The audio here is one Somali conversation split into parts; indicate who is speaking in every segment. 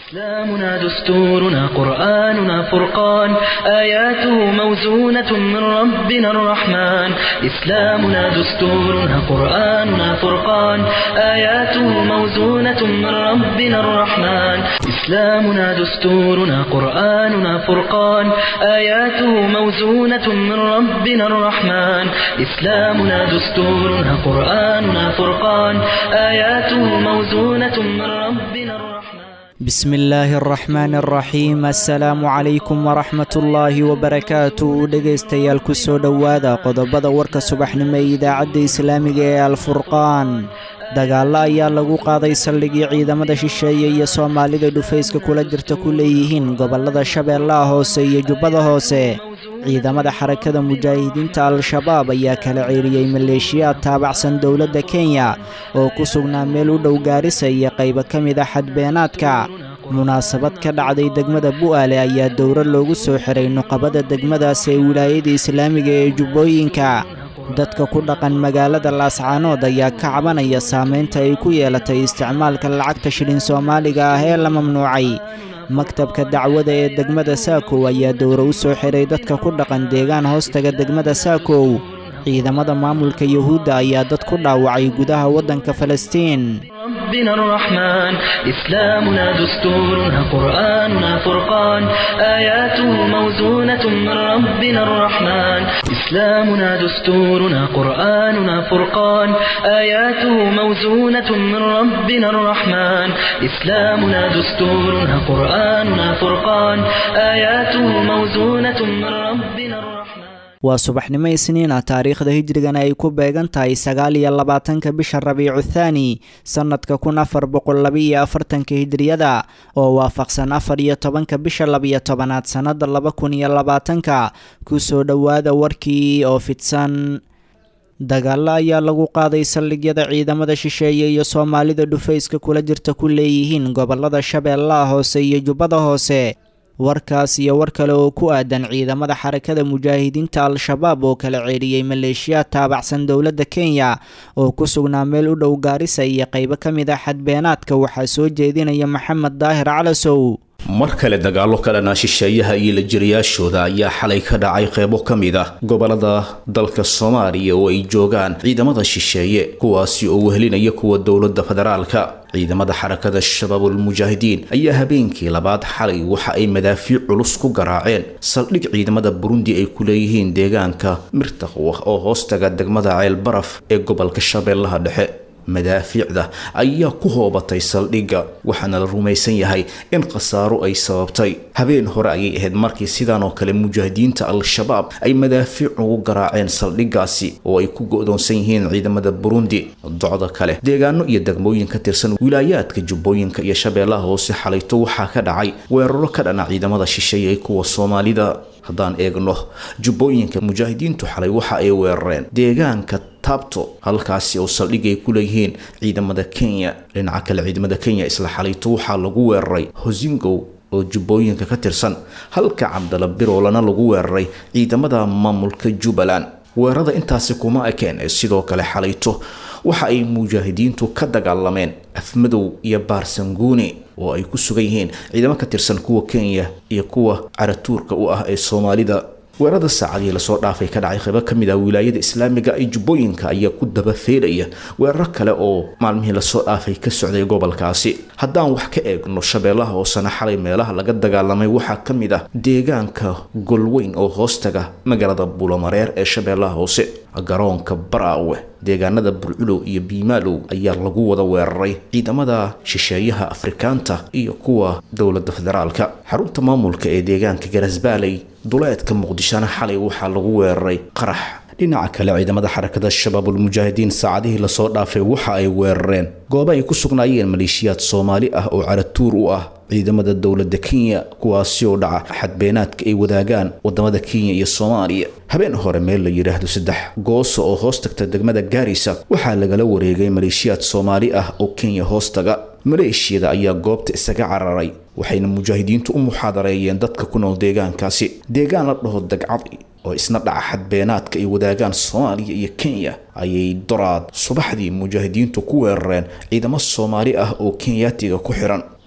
Speaker 1: إسلامنا دستورنا قرآننا فرقان آياته موزونة من ربنا الرحمن إسلامنا دستورنا قرآننا فرقان آياته موزونة من ربنا الرحمن إسلامنا دستورنا قرآننا فرقان آياته موزونة من ربنا الرحمن إسلامنا دستورنا قرآننا فرقان آياته موزونة من ربنا الرحمن
Speaker 2: بسم illaahi araxmaan araxiim assalaamu calaykum waraxmatullaahi wabarakaatu dhegaystayaal ku soo dhowaada qodobada warka subaxnimo ee idaacadda islaamiga ee alfurqaan dagaallo ayaa lagu qaaday saldhigii ciidamada shisheeye iyo soomaalida dhufayska kula jirta ku leeyihiin gobollada shabeellaha hoose iyo jubbada hoose ciidamada xarakada mujaahidiinta al-shabaab ayaa kala ceeriyey maleeshiyaad taabacsan dowladda kenya oo ku sugnaa meel u dhow gaarisa iyo qaybo ka mid a xadbeenaadka munaasabad ka dhacday degmada bu'aale ayaa dowro loogu soo xiray nuqabada degmadaas ee wilaayada islaamiga ee jubbooyinka dadka ku dhaqan magaalada laascaanood ayaa ka cabanaya saamaynta ay ku yeelatay isticmaalka lacagta shilin soomaaliga ah ee la mamnuucay maktabka dacwada ee degmada saakow ayaa dowro u soo xiray dadka ku dhaqan deegaan hoostaga degmada saakow ciidamada maamulka yuhuudda ayaa dad ku dhaawacay gudaha waddanka falastiin
Speaker 1: ربنا الرحمن إسلامنا دستورنا قرآننا فرقان آياته موزونة من ربنا الرحمن إسلامنا دستورنا قرآننا فرقان آياته موزونة من ربنا الرحمن إسلامنا دستورنا قرآننا فرقان آياته موزونة من ربنا الرحمن
Speaker 2: waa subaxnimo isniina taariikhda hijrigana ay ku beegan tahay sagaal iyo labaatanka bisha rabiicu thaani sannadka kun afar boqol labaiyo afartanka hijriyada oo waafaqsan afar iyo tobanka bisha labiyo tobanaad sannada laba kun iyo labaatanka kusoo dhowaada warkii oo fidsan dagaallo ayaa lagu qaaday saldhigyada ciidamada shisheeye iyo soomaalida dhufayska kula jirta ku leeyihiin gobollada shabeellaha hoose iyo jubbada hoose warkaas iyo war kale oo ku aadan ciidamada xarakada mujaahidiinta al-shabaab oo kala ceeriyey maleeshiyaad taabacsan dowladda kenya oo ku sugnaa meel u dhow gaarisa iyo qaybo ka mid ah xadbeenaadka waxaa soo jeedinaya maxamed daahir calasow
Speaker 3: mar kale dagaallo kalena shisheeyaha iyo lajiriyaashooda ayaa xalay ka dhacay qeybo ka mid ah gobolada dalka soomaaliya oo ay joogaan ciidamada shisheeye kuwaasi oo wehelinaya kuwa dowladda federaalka ciidamada xarakada shabaabulmujaahidiin ayaa habeenkii labaad xalay waxa ay madaafiic culus ku garaaceen saldhig ciidamada burundi ay ku leeyihiin deegaanka mirtaqwa oo hoostaga degmada ceel baraf ee gobolka shabeellaha dhexe madaafiicda ayaa ku hoobatay saldhigga waxaana la rumaysan yahay in khasaaro ay sababtay habeen hore ayay ahayd markii sidaan oo kale mujaahidiinta al-shabaab ay madaafiic ugu garaaceen saldhiggaasi oo ay ku go-doonsan yihiin ciidamada burundi docda kale deegaano iyo degmooyin ka tirsan wilaayaadka jubbooyinka iyo shabeellaha hoose xalayto waxaa ka dhacay weeraro ka dhana ciidamada shisheeye kuwa soomaalida haddaan eegno jubbooyinka mujaahidiintu xalay waxa ay weerareen deegaanka taabto halkaasi oo saldhig ay ku leeyihiin ciidamada kenya dhinaca kale ciidamada kenya isla xalayto waxaa lagu weeraray hosingow oo jubbooyinka ka tirsan halka cabdala biroolana lagu weeraray ciidamada maamulka jubbaland weerarada intaasi kuma ekeen ee sidoo kale xalayto waxa ay mujaahidiintu ka dagaalameen afmadow iyo baarsanguuni oo ay ku sugan yihiin ciidamo ka tirsan kuwa kenya iyo kuwa caratuurka u ah ee soomaalida weerarada saacadihii lasoo dhaafay ka dhacay qaybo ka mid ah wilaayada islaamiga ee jubbooyinka ayaa ku dabafeelaya weeraro kale oo maalmihii lasoo dhaafay ka socday gobolkaasi haddaan wax ka eegno shabeellaha hoosena xalay meelaha laga dagaalamay waxaa ka mid ah deegaanka golweyn oo hoostaga magaalada buulamareer ee shabeellaha hoose garoonka baraawe deegaanada burculow iyo biimaalow ayaa lagu wada weeraray ciidamada shisheeyaha afrikaanta iyo kuwa dowladda federaalka xarunta maamulka ee deegaanka garasbaaley duleedka muqdishona xalay waxaa lagu weeraray qarax dhinaca kale ciidamada xarakada shabaabulmujaahidiin saacadihii lasoo dhaafay waxa ay weerareen goobo ay ku sugnaayeen maleeshiyaad soomaali ah oo caratuur u ah ciidamada dowladda kenya kuwaasi oo dhaca xadbeenaadka ay wadaagaan wadamada kenya iyo soomaaliya habeen hore meel la yidhaahdo saddex gooso oo hoos tagta degmada gaarisa waxaa lagala wareegay maleeshiyaad soomaali ah oo kenya hoostaga maleeshiyada ayaa goobta isaga cararay waxayna mujaahidiintu u muxaadareeyeen dadka ku nool deegaankaasi deegaan la dhaho dagcadi oo isna dhaca xadbeenaadka ay wadaagaan soomaaliya iyo kenya ayay doraad subaxdii mujaahidiintu ku weerareen ciidamo soomaali ah oo kenyaatiga ku xiran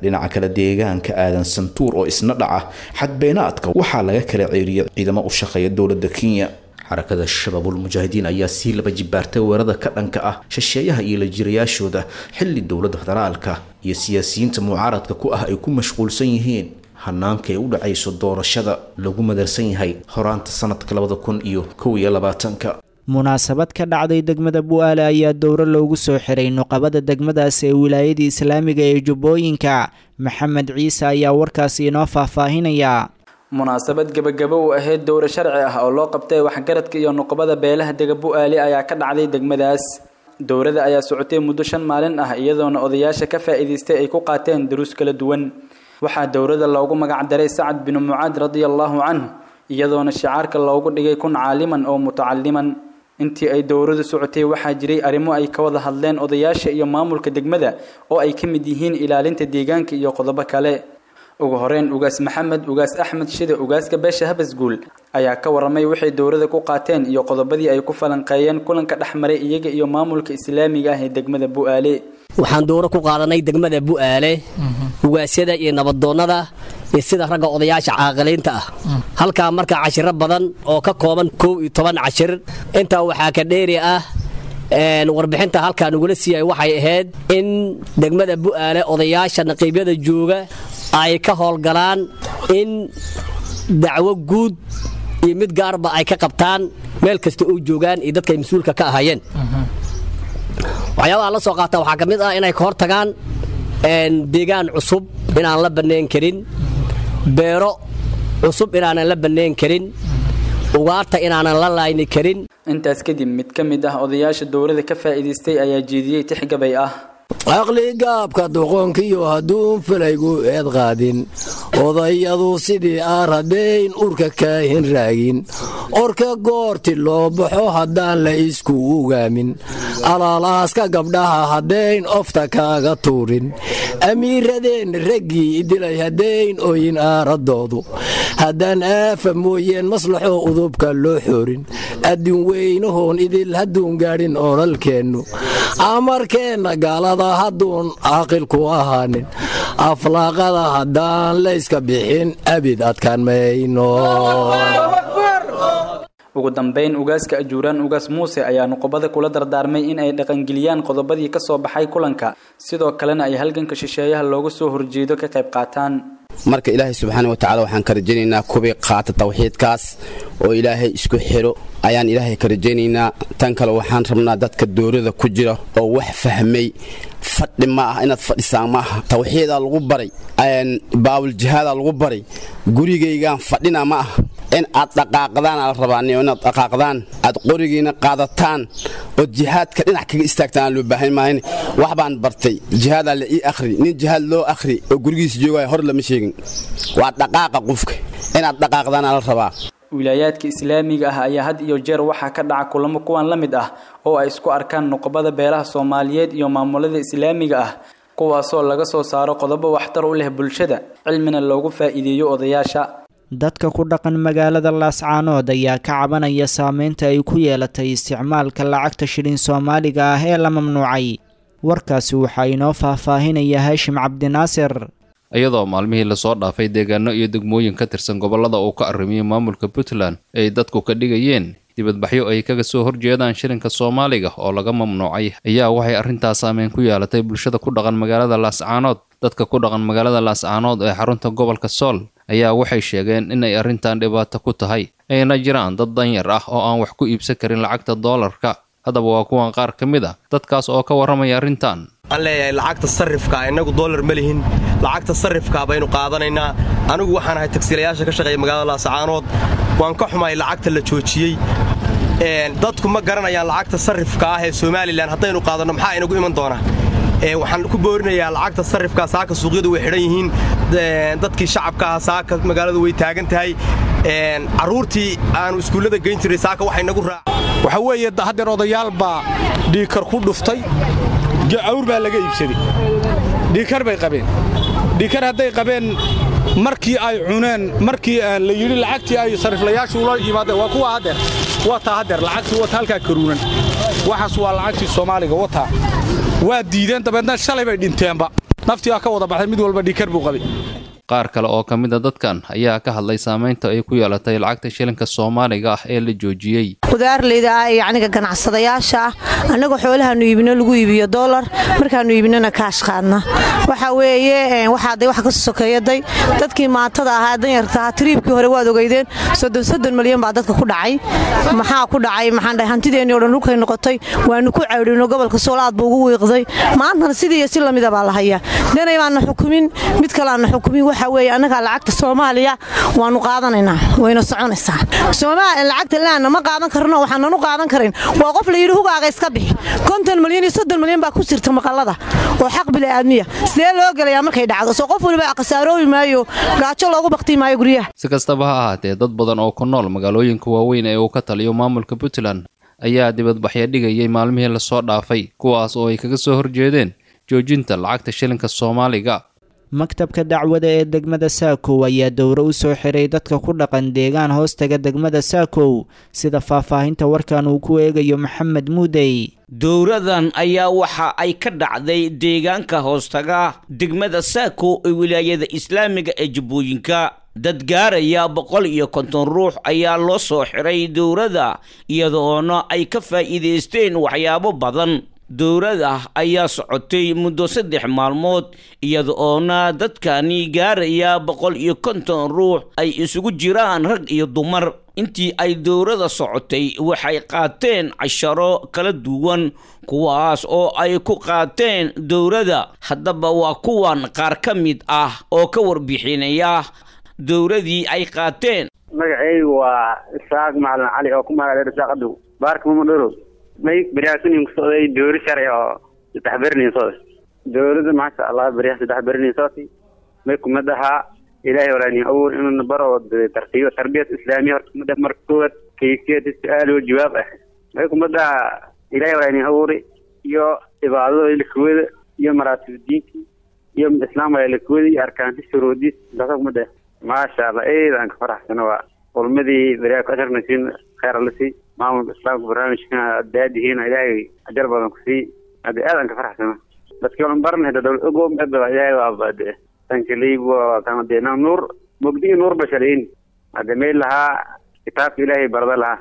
Speaker 3: dhinaca kale deegaanka aadan santuur oo isna dhaca xadbeenaadka waxaa laga kala ceeriyay ciidamo u shaqeeya dowladda kenya xarakada shabaabul mujaahidiin ayaa sii laba jibaartay weerada ka dhanka ah shisheeyaha iyo la jirayaashooda xilli dowladda federaalka iyo siyaasiyiinta mucaaradka ku ah ay ku mashquulsan yihiin hanaanka ay u dhacayso doorashada lagu madarsan yahay horaanta sanadka labada kun iyo kow iyo labaatanka
Speaker 2: munaasabad ka dhacday degmada bu'aale ayaa dowro loogu soo xiray nuqabada degmadaas ee wilaayada islaamiga ee jubbooyinka maxamed ciise ayaa warkaasi inoo faahfaahinaya
Speaker 4: munaasabad gebagabo u ahayd dowro sharci ah oo loo qabtay waxgaradka iyo nuqbada beelaha dega bu'aali ayaa ka dhacday degmadaas dowrada ayaa socotay muddo shan maalin ah iyadoona odayaasha ka faa'iidaystay ay ku qaateen duruus kala duwan waxaa dowrada loogu magac daray sacad binu mucaad radia allaahu canhu iyadoona shicaarka loogu dhigay kun caaliman oo mutacaliman intii ay dowradu socotay waxaa jiray arrimo ay ka wada hadleen odayaasha iyo maamulka degmada oo ay ka mid yihiin ilaalinta deegaanka iyo qodobo kale ugu horeyn ugaas maxamed ugaas axmed shide ugaaska beesha habasguul ayaa ka waramay waxay dowrada ku qaateen iyo qodobadii ay ku falanqeeyeen kulanka dhex maray iyaga iyo maamulka islaamiga ah ee degmada bu'aale
Speaker 5: waxaan dowro ku qaadanay degmada bu'aale ugaasyada iyo nabadoonnada iyo sida ragga odayaasha caaqiliinta ah halkaa marka cashiro badan oo ka kooban kow iyo toban cashir intaa waxaa ka dheeri ah warbixinta halkaa nagula siiyay waxay ahayd in degmada bu'aale odayaasha naqiibyada jooga ay ka howlgalaan in dacwo guud iyo mid gaarba ay ka qabtaan meel kasta oo joogaan iyo dadka ay mas-uulka ka ahaayeen waxyaabaha la soo qaata waxaa ka mid ah inay ka hor tagaan deegaan cusub inaan la bannayn karin beero cusub inaanan la bannayn karin ugaarta inaanan la laayni karin
Speaker 4: intaas kadib mid ka mid ah odayaasha dowlada ka faa'iidaystay ayaa jeediyey tixgabay ah
Speaker 6: caqligaabka doqonkiyo hadduun falaygu eed qaadin odayadu sidii aan radayn urka kaahin raagin orka goorti loo baxo haddaan la isku ugaamin alaalaaska gabdhaha haddayn ofta kaaga tuurin amiiradeen raggii dilay haddayn oyin aaradoodu haddaan aafa mooyeen maslaxoo udubka loo xoorin addin weynahoon idil hadduun gaadhin oolaalkeennu amarkeenna gaalada hadduun caaqilku ahaanin aflaaqada haddaan layska bixin abid adkaan mayno
Speaker 4: ugu dambayn ugaaska ajuuraan ugaas muuse ayaa nuqubada kula dardaarmay in ay dhaqangeliyaan qodobadii ka soo baxay kulanka sidoo kalena ay halganka shisheeyaha looga soo horjeedo ka qayb qaataan
Speaker 7: marka ilaahay subxaana wa tacala waxaan ka rajaynaynaa kubii qaata tawxiidkaas oo ilaahay isku xidho ayaan ilaahay ka rajaynaynaa tan kale waxaan rabnaa dadka doorada ku jira oo wax fahmay fadhi ma ah inaad fadhisaan ma aha tawxiidaa lagu baray baawuljihaadaa lagu baray gurigaygaan fadhina ma ah in aad dhaqaaqdaana la rabaaniyo inaad dhaqaaqdaan aad qorigiina qaadataan ood jihaadka dhinac kaga istaagtaan aan loo baahan maahan wax baan bartay jihaadaa la ii akhri nin jihaad loo akhri oo gurigiisa joogaya hor lama sheegin waa dhaqaaqa qofka inaad dhaqaaqdaana la rabaa
Speaker 4: wilaayaadka islaamiga ah ayaa had iyo jeer waxaa ka dhaca kulamo kuwan la mid ah oo ay isku arkaan nuqbada beelaha soomaaliyeed iyo maamulada islaamiga ah kuwaasoo laga soo saaro qodobo waxtar u leh bulshada cilmina loogu faa'iideeyo odayaasha
Speaker 2: dadka ku dhaqan magaalada laascaanood ayaa ka cabanaya saameynta ay ku yeelatay isticmaalka lacagta shilin soomaaliga ah ee la mamnuucay warkaasi waxaa inoo faahfaahinaya haashim cabdinaasir
Speaker 8: iyadoo maalmihii lasoo dhaafay deegaano iyo degmooyin ka tirsan gobollada uu ka arrimiyey maamulka puntland ay dadku ka dhigayeen dibadbaxyo ay kaga soo horjeedaan shilinka soomaaliga oo laga mamnuucay ayaa waxay arrintaas saameyn ku yeelatay bulshada ku dhaqan magaalada laascaanood dadka ku dhaqan magaalada laascaanood ee xarunta gobolka sool ayaa waxay sheegeen inay arrintan dhibaato ku tahay ayna jiraan dad danyar ah oo aan wax ku iibsan karin lacagta doolarka haddaba waa kuwan qaar ka mid a dadkaas oo ka warramaya arrintan
Speaker 9: waxaan leeyahay lacagta sarrifka innagu dollar ma lihin lacagta sarrifka baynu qaadanaynaa anigu waxaan ahay tagsiilayaasha ka shaqeeya magaalada laascaanood waan ka xumahay lacagta la joojiyey dadku ma garanayaan lacagta sarrifka ah ee somalilan haddaynu qaadanno maxaa inagu iman doona waxaan ku boorinayaa lacagta sarrifka saaka suuqyadu way xidhan yihiin dadkii shacabka ah saaka magaaladu way taagan tahay carruurtii aanu iskuullada geyn jiray saaka waxay nagu raac
Speaker 10: waxa weeye haddeer odayaal baa dhiikar ku dhuftay awr baa laga iibsaday dhiikar bay qabeen dhiikar hadday qabeen markii ay cuneen markii la yidhi lacagtii ay sariflayaashu ula yimaadeen waa kuwa haddeer wataa haddeer lacagtii wata halkaa karuunan waxaas waa lacagtii soomaaliga wataa waa diideen dabeedna shalay bay dhinteenba naftii aa ka wada baxday mid walba dhiikar buu qabay
Speaker 8: qaar kale oo ka mid a dadkan ayaa ka hadlay saamaynta ay ku yeelatay lacagta shilinka soomaaliga ah ee la joojiyey
Speaker 11: qudaarleyda ah iyo aniga ganacsadayaasha ah annaga xoolahaanu iibino lagu iibiyo doolar markaanu iibinona kaash qaadna waxa weeye waxaaday wax ka sokeeyaday dadkii maatada ahaa danyarta ahaa tiriibkii hore waad ogeydeen soddon soddon malyan baa dadka ku dhacay maxaa ku dhacay maxaan dhahay hantideennii o dhan dhulkay noqotay waanu ku cawdhino gobolka soolaad buu ugu wiiqday maantana sidii iyo si lamida baa la hayaa dhanay baana xukumin mid kale aana xukumin waxa weeye annaga lacagta soomaaliya waanu qaadanaynaa wayna soconaysaa soomaaliya lacagta laana ma qaadan karno waxaanan u qaadan karin waa qof la yidhi hugaaga iska bixi konton malyan iyo soddon malyan baa ku jirta maqallada oo xaq bili'aadmiya sidee loo gelayaa markay dhacdo soo qof waliba khasaaroobi maayo gaajo loogu baktii maayo guryaha
Speaker 8: si kastaba ha ahaatee dad badan oo ku nool magaalooyinka waaweyn ee uu ka taliyo maamulka puntland ayaa dibadbaxyo dhigayay maalmihii lasoo dhaafay kuwaas oo ay kaga soo horjeedeen joojinta lacagta shilinka soomaaliga
Speaker 2: maktabka dacwada ee degmada saakow ayaa dowro u soo xiray dadka ku dhaqan deegaan hoostaga degmada saakow sida faahfaahinta warkan uu ku eegayo maxamed muudey
Speaker 12: dowradan ayaa waxa ay ka dhacday deegaanka hoostaga degmada saakow ee wilaayada islaamiga ee jubbooyinka dad gaaraya boqol iyo konton ruux ayaa loo soo xiray dowrada iyadoona ay ka faa'iidaysteen waxyaabo badan dowrada ayaa socotay muddo saddex maalmood iyada oona dadkani gaaraya boqol iyo konton ruux ay isugu jiraan rag iyo dumar intii ay dowrada socotay waxay qaateen casharo kala duwan kuwaas oo ay ku qaateen dowrada haddaba waa kuwan qaar ka mid ah oo ka warbixinaya dowradii ay qaateen
Speaker 13: magacaygu waa isaaq macalin cali oo ku magaaleer isaaq adow baarka mamadhorow may beryaasanin kusocday doori sharci oo saddex bernin socday dowladda maasha allah beryaha saddex bernin socday may kumad ahaa ilaahay walaani awur inuu baro tartiibo tarbiyad islaamiya horta kumad marka koowaad kayfiyad su-aal oo jawaab ah may kumad ahaa ilaahay walaani awuri iyo cibaadada ilikuwada iyo maraatib diinki iyo islaam wala ilikuwada iyo arkaanti shuruudiis intaasa kumad ah maasha allah eed aan ka faraxsano waa culmadii beryaa ku asharnaysiin khayr alasi maamulka islaamka barnaamijkana daadihiina ilaahay ajar badan ku sii hadda aad aan ka faraxsana dadkii olan baran hada dowlad ogoom eba ilaahay waa baade tankaleyb kana dee nuur mogdigi nuur bashalayn hadda meel lahaa kitaabka ilaahay barada lahaa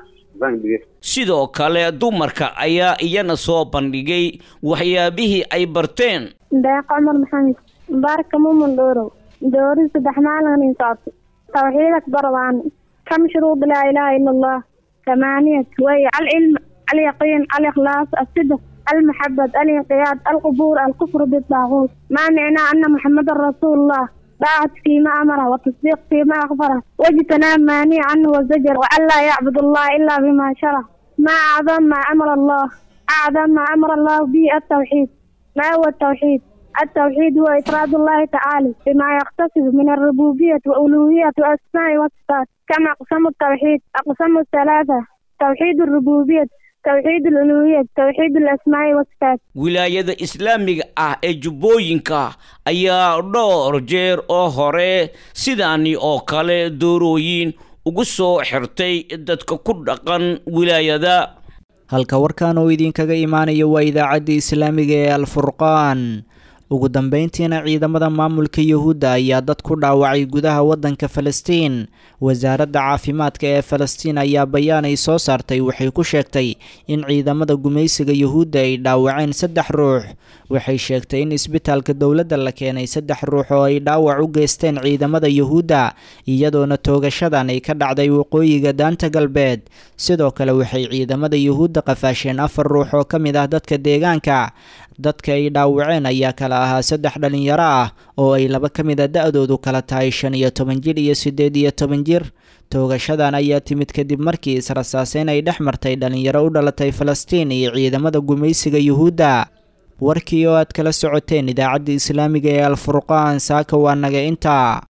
Speaker 12: sidoo kale dumarka ayaa iyana soo bandhigay waxyaabihii ay barteen
Speaker 14: deeq cumar maxamed baarka mumun dhoorow doori saddex maalin socotay tawxiidak baradaani kam shuruud laa ilaaha ila allah ثمانية وهي العلم اليقين الإخلاص الصدق المحبة الانقياد القبور الكفر بالطاغوت ما معنى أن محمد رسول الله طاعة فيما أمره وتصديق فيما أخبره واجتناب مانع عنه والزجر وأن لا يعبد الله إلا بما شرع ما أعظم ما أمر الله أعظم ما أمر الله به التوحيد ما هو التوحيد التوحيد هو إفراد الله تعالى بما يقتصد من الربوبية وألوهية وأسماء وصفات كما أقسام التوحيد أقسام الثلاثة توحيد الربوبية توحيد الألوهية توحيد الأسماء والصفات
Speaker 12: wilaayada islaamiga ah ee jubbooyinka ayaa dhowr jeer oo hore sidaani oo kale doorooyin ugu soo xirtay dadka ku dhaqan wilaayada
Speaker 2: halka warkan oo idinkaga imaanaya waa idaacadda islaamiga ee alfurqaan ugu dambeyntiina ciidamada maamulka yuhuudda ayaa dad ku dhaawacay gudaha waddanka falastiin wasaaradda caafimaadka ee falastiin ayaa bayaan ay soo saartay waxay ku sheegtay in ciidamada gumaysiga yuhuudda ay dhaawaceen saddex ruux waxay sheegtay in isbitaalka dowladda la keenay saddex ruux oo ay dhaawac u geysteen ciidamada yuhuudda iyadoona toogashadan ay ka dhacday waqooyiga daanta galbeed sidoo kale waxay ciidamada yuhuudda qafaasheen afar ruux oo ka mid ah dadka deegaanka dadka ay dhaawaceen ayaa kala ahaa saddex dhalinyaro ah oo ay laba ka mid a da-doodu kala tahay shan iyo toban jir iyo siddeed iyo toban jir toogashadan ayaa timid kadib markii israsaaseyn ay dhex martay dhalinyaro u dhalatay falastiin iyo ciidamada gumaysiga yuhuudda warkii oo aad kala socoteen idaacadda islaamiga ee alfurqaan saaka waa naga intaa